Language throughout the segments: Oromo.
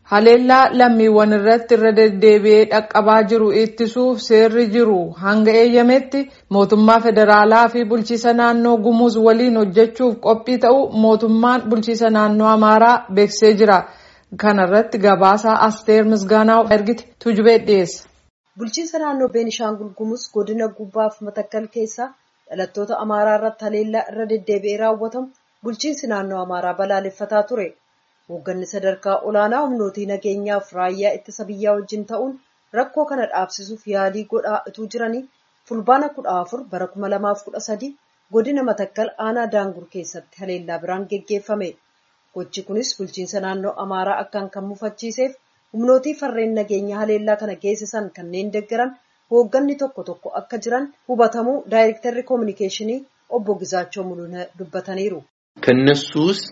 Haleellaa lammiiwwan irratti irra deddeebi'ee dhaqqabaa jiru ittisuuf seerri jiru hanga eeyyametti mootummaa federaalaa fi bulchiisa naannoo gumuuz waliin hojjechuuf qophii ta'uu mootummaan bulchiisa naannoo Amaaraa beeksisee jira. Kana irratti gabaasaa Asteer Misgaanaa ergite Tujubee dhiyeessa. Bulchiinsa naannoo Beenishaangul Gumuuz godina Gubbaaf Matakkal keessa dhalattoota Amaaraa irratti haleellaa irra deddeebi'ee raawwatamu bulchiinsi naannoo Amaaraa balaaleffataa ture. Hoogganni sadarkaa olaanaa humnootii nageenyaaf raayyaa ittisa biyyaa wajjin ta'uun rakkoo kana dhaabsisuuf yaalii godhaa utuu jiranii fulbaana kudha afur bara kuma lamaaf kudha sadi godina Matakkal aanaa Daangur keessatti haleellaa biraan geggeeffame. Gochi kunis bulchiinsa naannoo Amaaraa akkaan kan mufachiiseef humnootii farreen nageenyaa haleellaa kana geessisan kanneen deeggaran hoogganni tokko tokko akka jiran hubatamuu daayirektarri koominikeeshinii obbo Gizaachoo Mul'una dubbataniiru. ከነሱ ውስጥ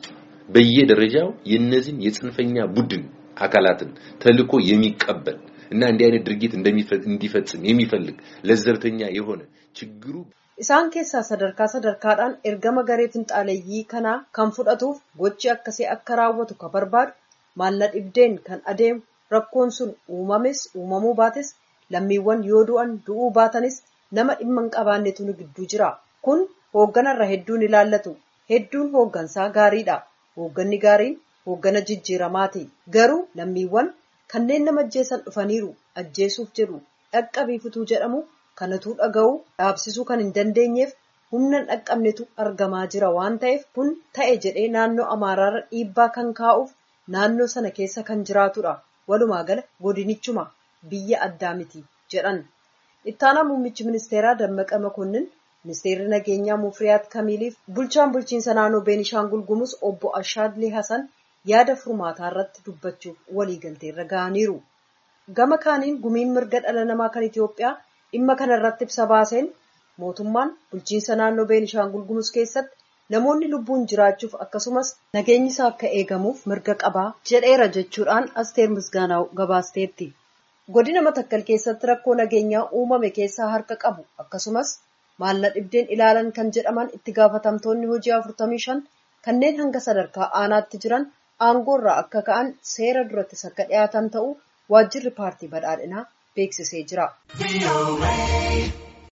በየደረጃው የነዚህን የጽንፈኛ ቡድን አካላትን ተልዕኮ የሚቀበል እና እንዲህ አይነት ድርጊት እንዲፈጽም የሚፈልግ ለዘብተኛ የሆነ ችግሩ Isaan keessaa sadarkaa sadarkaadhaan ergama garee finxaaleeyyii kanaa kan fudhatuuf gochi akkasii akka raawwatu kan barbaadu maalla dhibdeen kan adeemu rakkoon sun uumames uumamuu baates lammiiwwan yoo du'an du'uu baatanis nama dhimma hin qabaannetu nu gidduu jira. Kun hoogganarra hedduun ilaallatu. Hedduun hooggansaa gaariidha. Hoogganni gaariin hooggana jijjiiramaati. Garuu lammiiwwan kanneen nama ajjeesan dhufaniiru ajjeesuuf jedhu dhaqqabiifutuu jedhamu kanatuu dhaga'uu dhaabsisuu kan hin dandeenyeef humna hin dhaqqabnetu argamaa jira waan ta'eef kun ta'e jedhee naannoo Amaaraarra dhiibbaa kan kaa'uuf naannoo sana keessa kan jiraatudha. Walumaa gala godinichuma biyya addaa miti jedhan. Ittaanaa muummichi ministeeraa Dammaqa Makonnin ministeerri nageenyaa Mufriyaat Kamiiliif bulchaan bulchiinsa naannoo Beenishaangul Gumuuz obbo Ashaadlee Hasan yaada furmaataa irratti dubbachuuf waliigalteerra ga'aniiru. Gama kaaniin gumiin mirga dhala namaa kan Itoophiyaa dhimma kana irratti ibsa baaseen mootummaan bulchiinsa naannoo Beenishaangul Gumuuz keessatti namoonni lubbuun jiraachuuf akkasumas nageenyi isaa akka eegamuuf mirga qabaa jedheera jechuudhaan Asteer Misgaanaa gabaasteetti. Godina Matakkal keessatti rakkoo nageenyaa uumame keessaa harka qabu akkasumas maalla dhibdeen ilaalan kan jedhaman itti gaafatamtoonni hojii 45 kanneen hanga sadarkaa aanaatti jiran aangoorraa akka ka'an seera durattis akka dhiyaatan ta'uu waajjirri paartii badhaadhinaa beeksisee jira.